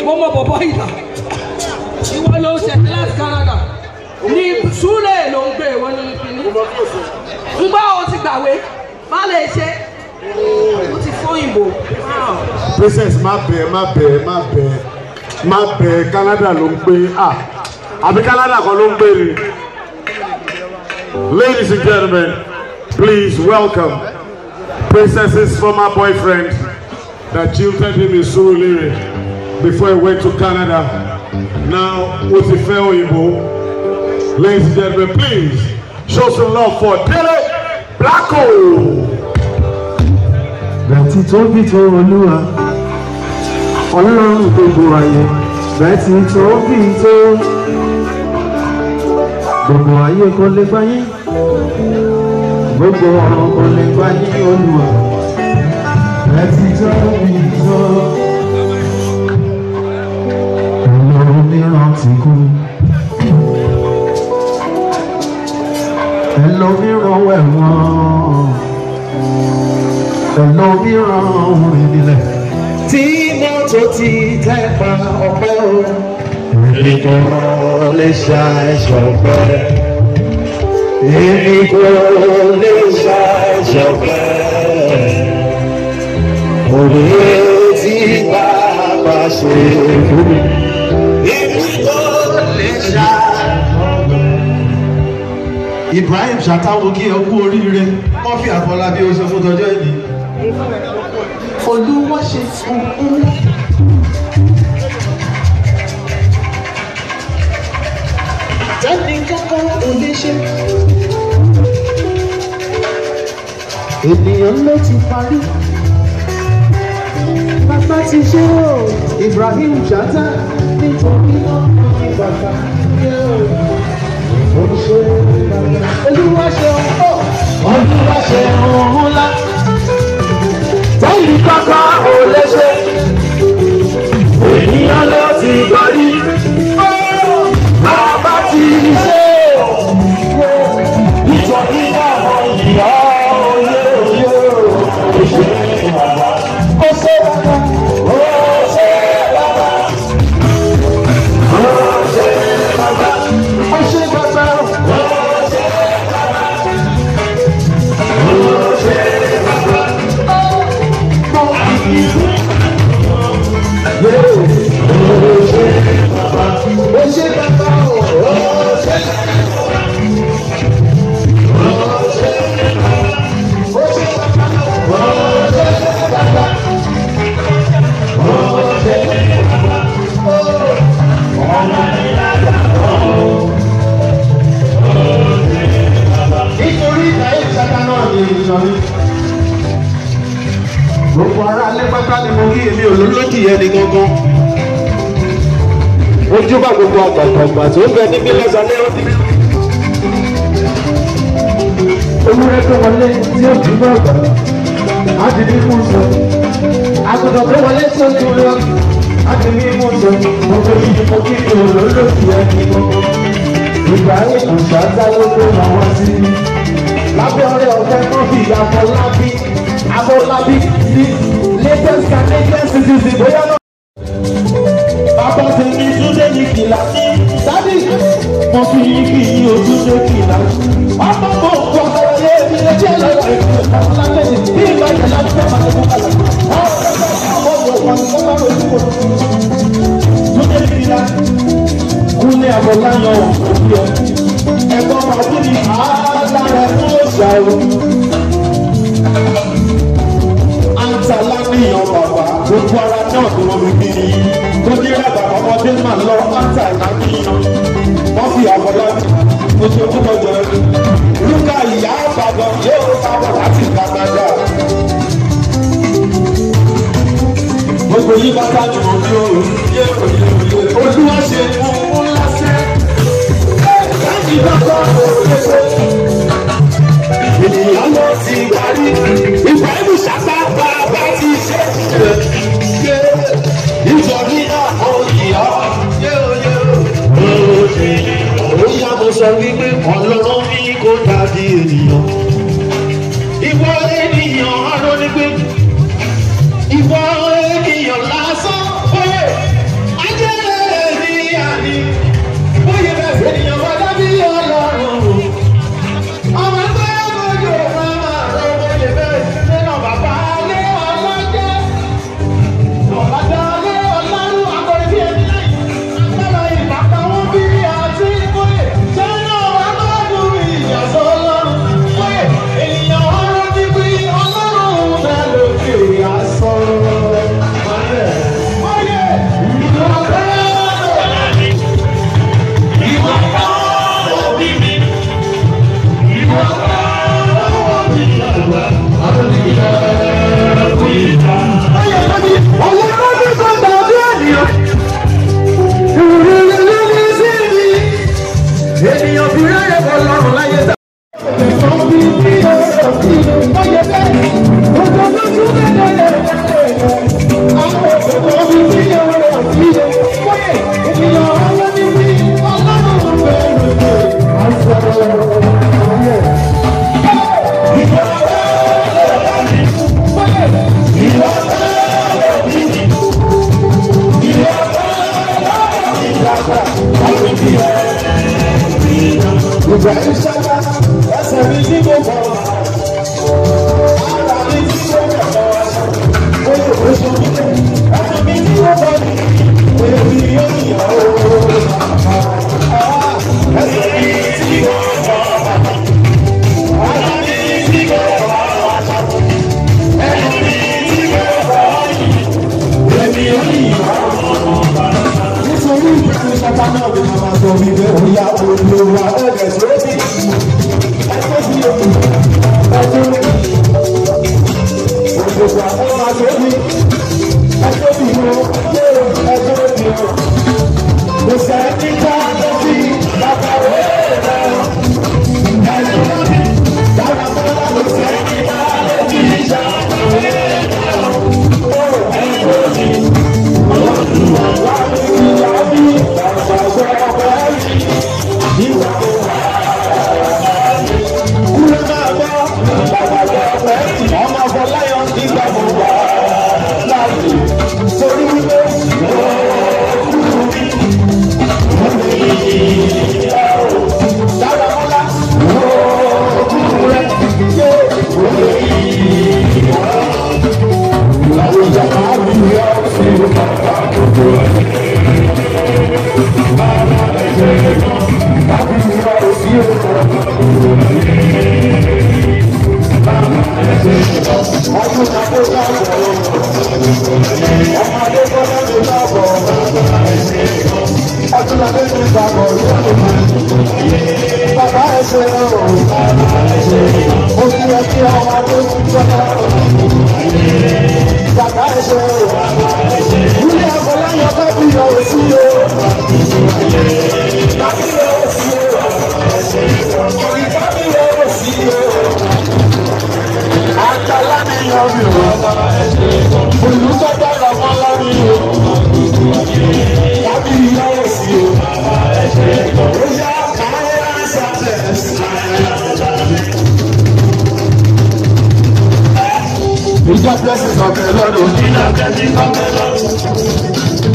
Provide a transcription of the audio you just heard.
òyìnbó mọ bọ̀bọ̀ ìlà ìwọ ló ń ṣe láti Canada ní súlẹ̀ ló ń gbé ìwọ ní kíní ń gbọ́ o ti gbàwé má lè ṣe o ti fún òyìnbó. princess má bẹ̀ má bẹ̀ má bẹ̀ má bẹ̀ Canada ló ń gbé ah àbí Canada kan ló ń gbé ni. Ladies and gentlemen, please welcome Princess's former boyfriend that jilted him in Surulere before he went to Canada. Now, Otife Oyinbo. Ladies and gentlemen, please show some love for Dele Blacko. Bẹ̀tì tó bí tó olúwa, ọlọ́run gbogbo ayé. Bẹ̀tì tó bí tó gbogbo ayé kò lè gbá yín. Gbogbo ọ̀run kò lè gbá yín olúwa. Bẹ̀tì tó bí tó. Ọlọ́run mìíràn ti kú. Ẹlòmíràn wẹ̀ wọ́n ẹlòmíràn orin nílẹ̀. tí mọ́tò ti tẹ́ pa ọpẹ́ o. èmi kò lè ṣàìṣọpẹ́. èmi kò lè ṣàìṣọpẹ́. òwe tí bàbá ṣe fún mi. èmi kò lè ṣàìṣọpẹ́. Ibrahim Ṣàtàwọ̀ kí ẹ kú oríire wọ́n fi Àfọlábí ó ṣe fún tọjọ́ ìní. Olúwa ṣe fún un. Tẹ́ni kankan ò lè ṣe. Ènìyàn ló ti parí. Bàbá ti ṣe o, Ibrahim Ṣàtà nítorí náà ní bàbá yóò. Olúwa ṣe ọ̀hún. Olúwa ṣe ọ̀hún ńlá. Tẹ́lì kankan ò lè ṣe. Ènìyàn ló ti gbọ́rí. Bàbá ti ṣe. Nítorí náà ìyá oyè oyè òṣèré bàbá. Ó ṣe bàbá. Ó ṣe bàbá. Ó ṣe bàbá. Ó ṣe bàbá. nítorí ìdáyé ìsáká náà ni ìsọ̀rí. gbogbo ara alẹ́ pátá ni mo kí èmi olólójì yẹn ní gángan. ojúbà gbogbo àgbàgbà tó ń bẹ níbí lọ́sàn-án ó ti bí. olùrẹ́ tó wọlé tí ó jí bọ́ ọ̀gbà á ti ní mú sọ. àgùntàn tó wọlé tí ó tún lọ á ti ní mú sọ. gbogbo yìí mo kí èmi olólójì yẹn ní gángan ibrahim ṣáṣá ló kó àwọn sí i lábẹ́ ọ̀rẹ́ ọ̀fẹ́ kan fi àfọlábí afọlábí ní latest canadian citizen bóyá náà. bàbá tèmi túnde ní kìláàsì dádì mo fi igi yí ojúṣe kìláàsì ọmọ mo ń bọ ayẹyẹ mi lè jẹ́ lọ́wọ́ ìlú àfọlábí bí ìgbà yẹn láti fẹ́ máa tẹ̀kọ́ kalẹ̀ ọmọ mo wọ̀ wọ́n ní kọ́kọ́ lójú kò túnde ní kìláàsì kúnlé àbọ̀láyọ̀ òbí ẹ̀. ẹ̀gbọ́n ọdún ni àádára fún òṣà o. àǹtà láníyàn bàbá gbogbo ara náà ni wọ́n fi bí i. tó ní rábà ọmọdé máa lọ àǹtà láníyàn. wọ́n fi àbọ̀láyọ̀ oṣù tó kọjọ ẹ̀. lúkà ìyá àbàdàn yóò sábà láti gbàgbàgbà. gbogbo yìí bá ká jù wọn bí òun yé òye òye olúwa ṣe fún un lásẹ̀. láti dọ́kọ̀ òṣèṣe. ènìyàn ló ti parí ìgbà ìlú ṣàpá bàbá ti ṣe. nítorí náà ó yíyá yé òye òye. ó yá mo sọ wípé ọlọ́run ní kó dàbí ènìyàn. ìwọ ènìyàn arọ́ ní pé ìwọ ènìyàn lásán oyè pátápátá náà ni màmá sọ wípé òyà olùwà ẹ̀rẹ̀ sórí ẹgbẹ́ sí òkú ẹjọ́ òṣèlú àwọn àṣọ́bí ẹjọ́ bí mo ṣe ẹjọ́ bí mo kò sẹ́ni ká lọ sí bàbá rẹ̀ rẹ̀ ẹjọ́ bí bàbá bọ́lá kò sẹ́ni ká lọ sí bàbá rẹ̀ rẹ̀ ẹjọ́ bí olùwà wà ní ìyá bí bàbá bọ́lá ìwà tó wà. Kúrẹ́ máa gbọ́, bàbá gbọ́ ọ̀pẹ́, ọmọ Fọláyọ̀ nígbà mo wà láàyè. Torí wípé dára mọ́lá, kúrẹ́ ṣé òye yìí wá. Àwọn ìjàmbá mi yọ sí bàbá gbogbo ẹ̀. Bàbá ẹ̀jẹ̀ náà, bàbá mi yọ sí òkú. Ọdún ìjàmbá ìjàmbá ọmọdé gbọ́dọ̀ lè dábọ̀ ọdún ìjàmbá ìjàmbá bàbá ẹsẹ̀ ọ̀rọ̀ ó ti yẹ kí ọmọ adé gbọ́dọ̀ bàbá ẹsẹ̀ ọ̀rọ̀ ilé ọ̀pọ̀lọpọ̀ bá bí yọ sí o bàbí yọ sí o ìbá bí yọ sí o àtàlà mi yọ mi o olùsọ̀dọ̀ lọ́mọ lọ́rí o bàbí yọ sí o ó yá káyà sàtẹ̀ ìjọ blessings of the lord o.